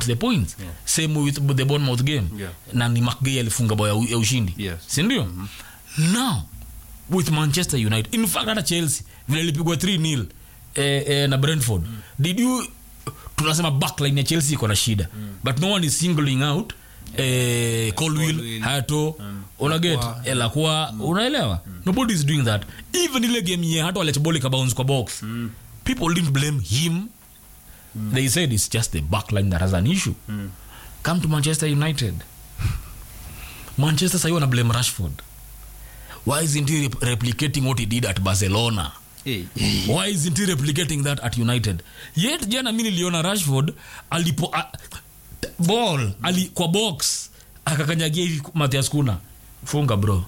the points Yeah. same with the Bournemouth game Yeah. na ni mcgay alifunga bao ya u- ya ushindi Yes. sindio mm-hmm. now with manchester united in fact hata chelsea vile ilipigwa 3 nil eh, eh, na brentford mm. did you tunasema backline ya chelsea iko na shida mm. but no one is singling out eh, colwill Colwill. hato mm. unaget Lacroix. elakua mm. unaelewa mm. nobody is doing that even ile game ye hata waletboli kabounce kwa box mm. people didn't blame him mm. they said it's just the backline that has an issue mm. come to manchester united manchester sahi wana blame rashford why isn't he rep- replicating what he did at barcelona Hey. why isn't he replicating that at united yet jana mi niliona rashford alipo a, t- ball ali, kwa box akakanyagia hivi mathias kuna funga bro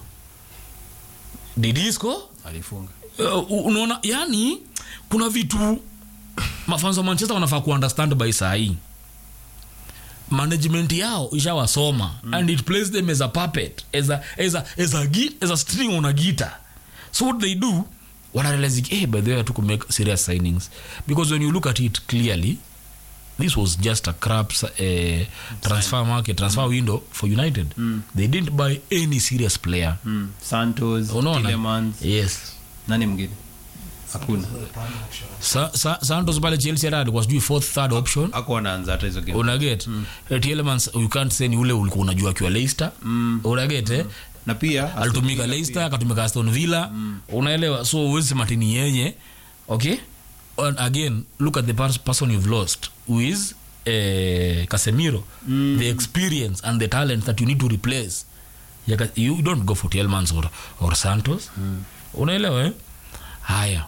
did he score alifunga uh, unaona yani kuna vitu mafans wa manchester wanafaa kuunderstand by sahii management yao ishawasoma mm. and it plays them as a puppet as a, as a, as a, gi- as a string on a guitar so what they do wanarealize hey, by the way to make serious signings because when you look at it clearly this was just a crap uh, transfer market transfer window for united they didn't buy any serious player mm. santos unaona Tielemans. yes nani mwingine hakuna Sa, sa, santos pale chelsea hata alikuwa sijui fourth third option ako wanaanza hata hizo game unaget mm. elements you can't say ni ule ulikuwa unajua akiwa leicester mm. unaget eh? na pia alitumika leicester akatumika aston villa mm. unaelewa so uwezi sema tini yenye okay and again look at the pers- person you've lost who is eh, casemiro mm. the experience and the talent that you need to replace Yaka, you don't go for Tielemans or, or santos mm. unaelewa eh? haya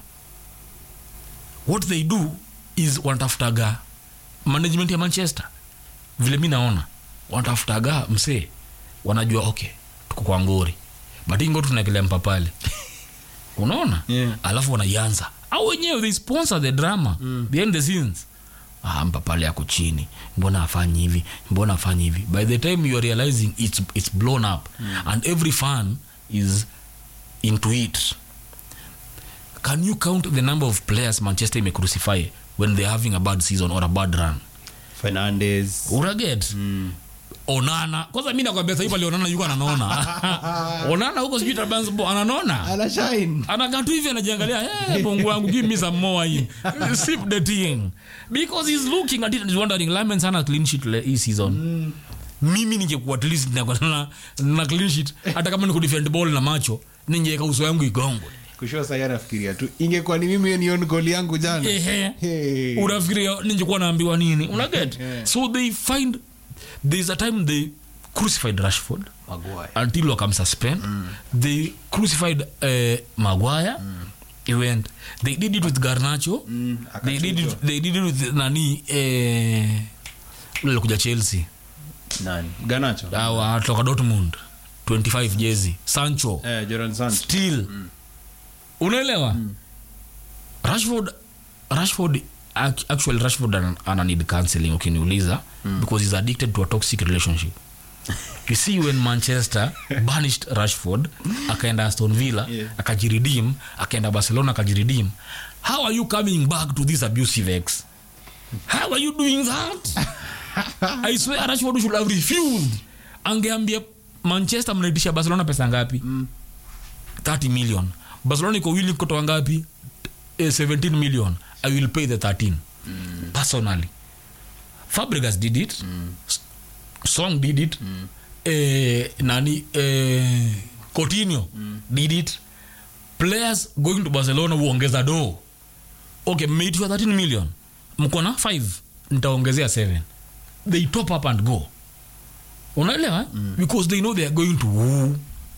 what they do is wanatafutaga management ya manchester vile mi naona wanatafutaga msee wanajua okay tuko kwa ngori but ingo tunaekelea mpapale unaona Yeah. alafu wanaianza au wenyewe they sponsor the drama mm. behind the scenes ah, mpapale ako chini mbona afanyi hivi mbona afanyi hivi by the time you are realizing it's, it's blown up mm. and every fan is into it can you count the number of players manchester imecrucify when they're having a bad season or a bad run fernandes uraget mm. onana kwanza mi nakwambia sahii pale onana yuko ananona onana huko sijui tabansbo ananona anashine anakatu hivi anajiangalia hey, bongo wangu give me some more hii sip the thing because he's looking at it and he's wondering Lamens hana clean sheet le- hii season mm. mimi ningekuwa at least ningekuwa na, na clean sheet hata kama ni kudefend ball na macho ningeweka uso yangu igongwe kushua sai anafikiria tu ingekuwa ni mimi nion goli yangu jana Ehe. Hey. unafikiria ningekuwa naambiwa nini unaget Yeah. so they find there's a time they crucified rashford Maguire. until wakamsuspend mm. they crucified uh, maguire mm. he went they did it with garnacho Mm, they, did it, akachujwa. they did it with nani eh, ule alikuja chelsea nani ganacho awa toka dortmund 25 jezi sancho eh, Jordan Sancho. still mm. unaelewa mm. rashford rashford ac- actually rashford ana, ana need counseling ukiniuliza mm. because he's addicted to a toxic relationship you see when manchester banished rashford akaenda aston villa Yeah. akajiredeem akaenda barcelona akajiredeem how are you coming back to this abusive ex how are you doing that i swear rashford should have refused angeambia manchester mnaitisha barcelona pesa ngapi mm. 30 million barcelona iko willing kutoa ngapi eh, 17 million i will pay the 13 mm. personally fabregas did it mm. song did it mm. eh, nani eh, coutinho mm. did it players going to barcelona huongeza do okay mmeitishwa 13 million mko na 5 nitaongezea 7 they top up and go unaelewa mm. because they know they are going to woo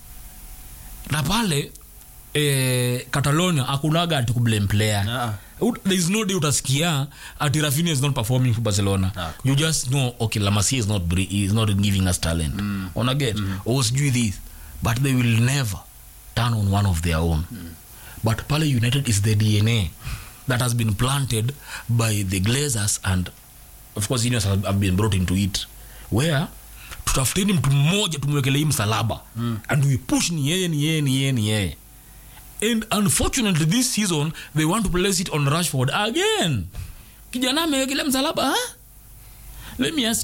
na pale eh, catalonia akunaga ati kublame player Ah. Ut- there is no day utasikia ati rafinha is not performing for barcelona Ah, you just know okay lamasia is not, bri- is not giving us talent mm. unaget mm. or sijui this but they will never turn on one of their own mm. but pale united is the dna that has been planted by the glazers and of course Ineos have have been brought into it where tutafuteni mtu mmoja tumwekelei msalaba mm. and we push ni yeye ni yeye ni yeye ni yeye and unfortunately this season they want to place it on rashford again kijana amewekelea msalaba huh? let me ask